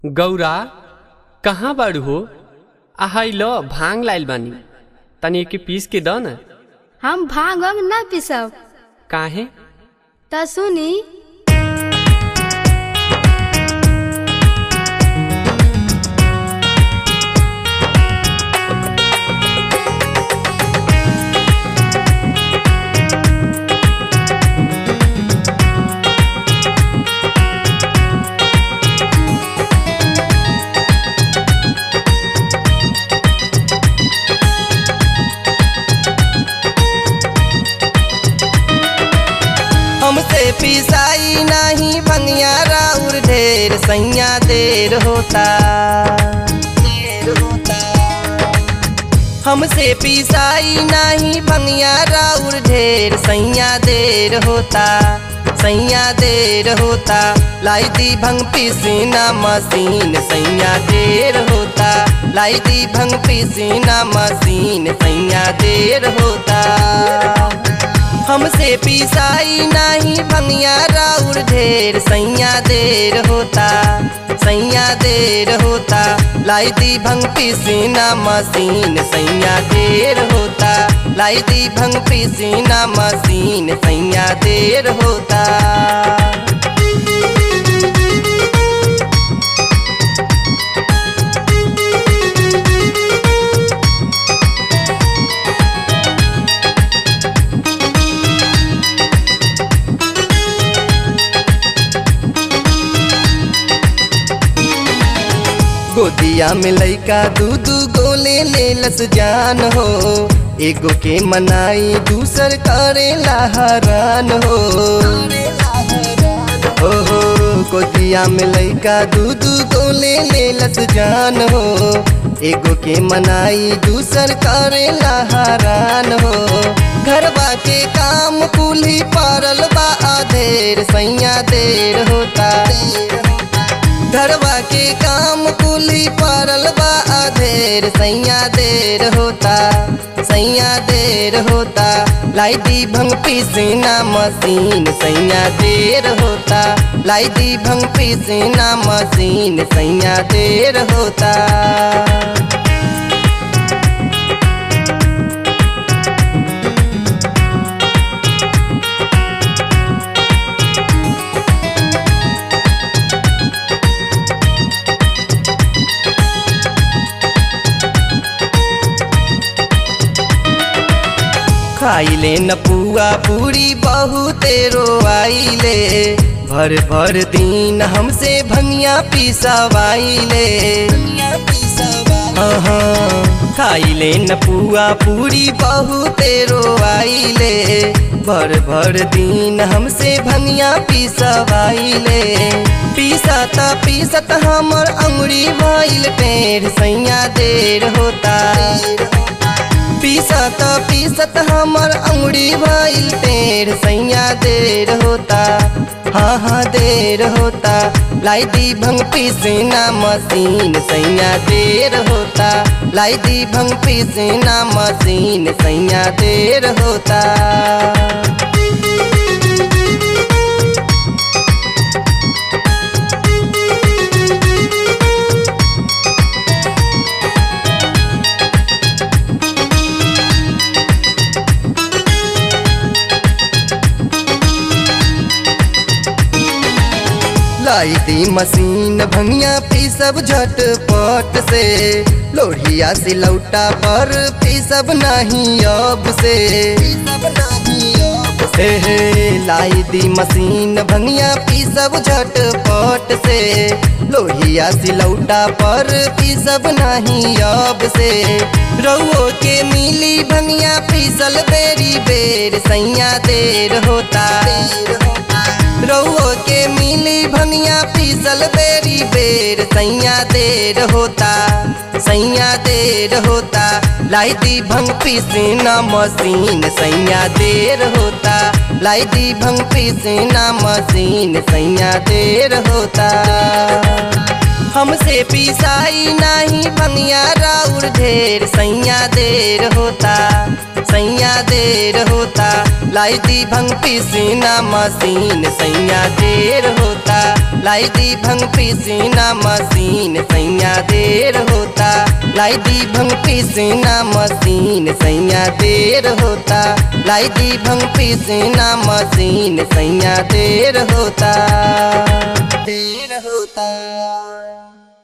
गौरा कहाँ बाड़ू हो आहाई ल भांग लाइल बानी तनी एके पीस के द न हम भांग वांग ना पिसब काहे त सुनी हमसे पिसाई नहीं भंगिया राउर ढेर सैया देर होता देर होता हमसे पिसाई नहीं भंगिया राउर ढेर सैया देर होता सैया देर होता लाई दी भंग पिसीना मशीन सैया देर होता लाई दी भंग पिसीना मशीन सैया देर होता हमसे पिसाई नहीं भंगिया राउर ढेर सैया देर होता सैया देर होता लाई दी भंग पिसीना मशीन सैया देर होता लाई दी भंग पिसीना मशीन सैया देर होता गोदिया में लइका दू दू गोले ले लस जान हो एगो के मनाई दूसर करेला हरान हो हो हो गोदिया में लइका दू दू गोले ले लस जान हो एगो के मनाई दूसर करेला हरान हो घरबा के काम कुली पारल बा आधेर सैया देर होता घरवा के काम कुली पारल बा अधेर सैया देर होता सैया देर होता लाई दी भंग पीसीना मशीन सैया देर होता लाई दी भंग पीसीना मशीन सैया देर होता खाइले न पुआ पूरी बहुते रोआइले भर भर दिन हमसे भंगिया पिसवाइले हाँ, खाइले न पुआ पूरी बहुते रोआइले भर भर दिन हमसे भंगिया पिसवाइले पीसत पीसत हमर अंगुरी भइल टेढ़ सैया देर होता पीसत पीसत हमर अंगुरी भइल टेढ़ सैया देर होता हाँ हाँ देर होता लाई दी भंग पीसना मशीन सैया देर होता लाई दी भंग पीसना मशीन सैया देर होता लाई दी मशीन भंगिया पीसब झटपट से लोहिया सिलौटा पर पीसब नहीं अब से हे हे लाई दी मशीन भंगिया पीसब झटपट से लोहिया सिलौटा पर पीसब नहीं अब से रउओ के मिली भंगिया पीसल बेरी बेर सैया देर होता रउओ के मिली भंगिया पीसल बेरी बेर सैया देर होता सैया देर होता लाई दी भंग पीसना मशीन सैया देर होता लाई दी भंग पीसना मशीन सैया देर होता हमसे पिसाई नहीं भंगिया राउर ढेर सैया देर होता सैया देर होता लाई दी भंग पीसीना मशीन सैया देर होता लाई दी भंग पीसीना मशीन सैया देर होता लाई दी भंग पीसीना मशीन सैया देर होता लाई दी भंग पीसीना मशीन सैया देर होता देर होता